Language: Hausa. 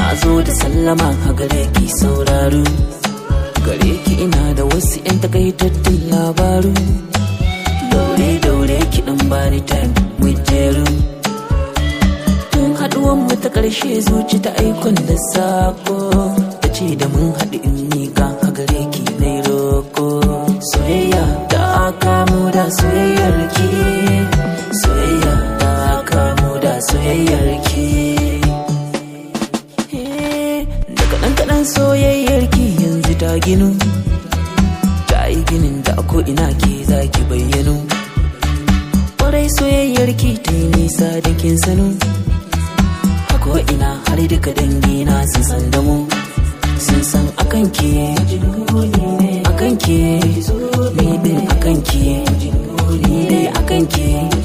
zo da sallama a gare ki sauraro gare ki ina da wasu 'yan takaitattun labaru daure daure ki dan bani time mu jeru tun haduwan mu ta karshe zuci ta aikon da sako ta ce da mun haɗu in miƙa a gare ki na roko soyayya da aka mu da soyayyar ki soyayya da aka mu da soyayyar ki da kaɗan kaɗan soyayyar ki yanzu ta ginu ta yi ginin da ko ina ke za ki bayyano ƙwarai soyayyar ki ta yi nisa da kin sanu ko ina har duka dangi na sun san da mu sun san akan ke akan ke ni din akan ke ni dai akan ke